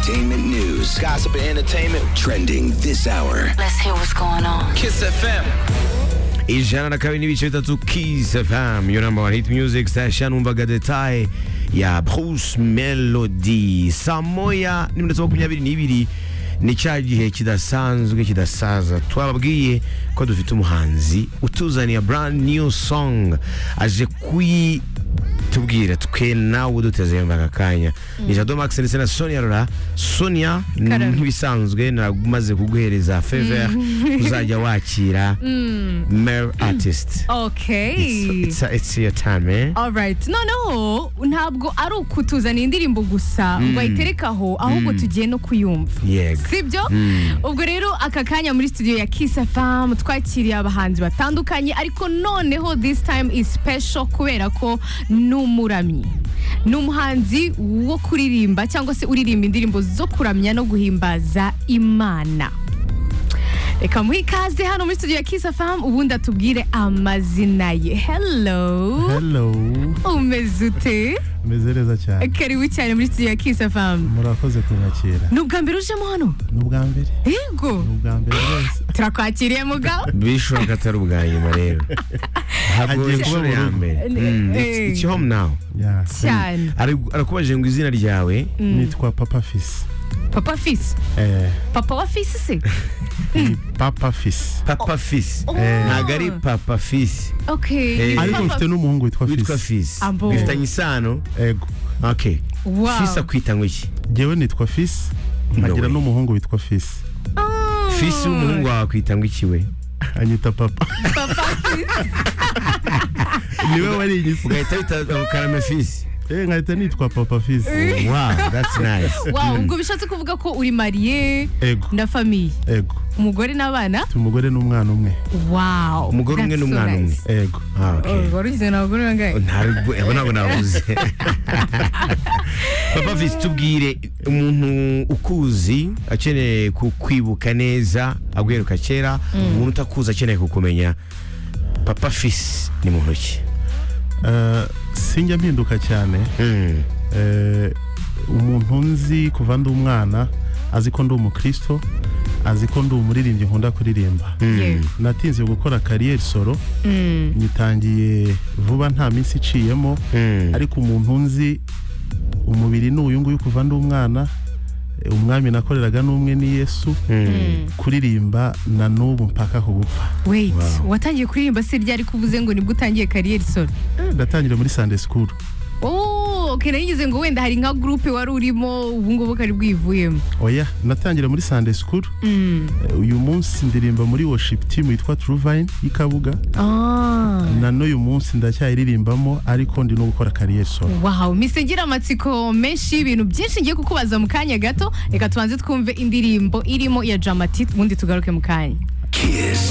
entertainment news. Gossip and entertainment. Trending this hour. Let's hear what's going on. Kiss FM. ijana na kabiri n'ibiciro bitatu Kiss FM iyo namba hit music station umvaga detaye ya Bruce Melody saa moya n'iminota makumyabiri n'ibiri ni cya gihe kidasanzwe kidasaza twababwiye ko dufite umuhanzi utuzaniye brand new song aje kuyitubwira twe nawe duteze yumva aka kanya ni Jado Max ndetse na Sonia Rora Sonia nk'ibisanzwe naragumaze kuguhereza favor uzajya wakira male artist Okay. it's, it's, it's your time eh? Alright. noneho ntabwo ari ukutuzana indirimbo gusa ngo ayitereke aho ahubwo tugiye no kuyumva yego sibyo ubwo rero aka kanya muri studio ya Kiss FM twakiriye abahanzi batandukanye ariko noneho this time is special kubera ko n'umuramyi ni umuhanzi wo kuririmba cyangwa se uririmba indirimbo zo kuramya no guhimbaza imana reka muhe ikaze hano muri studio ya Kiss FM ubundi atubwire amazina ye hello hello umeze ute meze neza cyane karibu cyane muri studio ya Kiss FM murakoze kunyakira ni ubwa mbere ujemo hano ni ubwa mbere yego ni ubwa mbere wese turakwakiriye mugabo bishobora ko atari ubwa nyuma rero ntabwo Agiye ari kuba inshuro mu ya rugo. mbere Mm, it's- it's home now Ya, cyane Ari- arakubajije ngo izina ryawe nitwa papa fisi papa fisi Eh, papa wa fisi se papa fisi papa fisi Oh. ntabwo ari papa fisi okay Eh. ariko Papa- mfite n'umuhungu witwa witwa fisi fisi Abo. bifitanye isano ego okay wow fisi akwita ngo iki ngewe nitwa fisi nkagira way. n'umuhungu witwa fisi Oh. fisi w'umuhungu wawe akwita ngo iki we anyita papa papa fisi niwe wari iyi si ugahita wita karame fisi Eh, nkahita nitwa papa fisi wow that's nice wow ubwo bishatse kuvuga ko uri mariye ego na famiye ego umugore n'abana mfite umugore n'umwana umwe wow Umugore umwe that's so n'umwana umwe. nice. ego Ah, okay Oh, wari ugizwe n'abagore bangahe ntabwo abo ntabwo nabuze papa visi tubwire umuntu ukuzi akeneye kukwibuka neza aguheruka kera umuntu utakuzi akeneye kukumenya papa fisi ni mu ntoki Eh, sinjya mpinduka cyane Mm. Eh, umuntu nzi kuva ndi umwana azi ko ndi umukristo azi ko ndi umuririmbyi nkunda kuririmba Yeah. natinze gukora kariyeri soro nyitangiye vuba nta minsi iciyemo Mm. ariko umuntu nzi umubiri ni uyu nguyu kuva ndi umwana eh, umwami nakoreraga n'umwe ni yesu kuririmba na n'ubu mpaka ku gupfa wait watangiye kuririmba se ryari ko uvuze ngo nibwo utangiye kariyeri solo Eh, ndatangira muri sande sikuru oh okay nayigize ngo wenda hari nka gurupe wari urimo ubu ngubu kari bwivuyemo oya natangira muri sande sikuru Mm. uyu munsi ndirimba muri worship team yitwa True Vine y'i Kabuga ah na n'uyu munsi ndacyayiririmbamo ariko ndi no gukora kariyeri solo Wow, mise ngira amatsiko menshi y'ibintu byinshi ngiye kukubaza mu kanya gato reka tubanze twumve indirimbo irimo iya Dramatic ubundi tugaruke mu kanya Kiss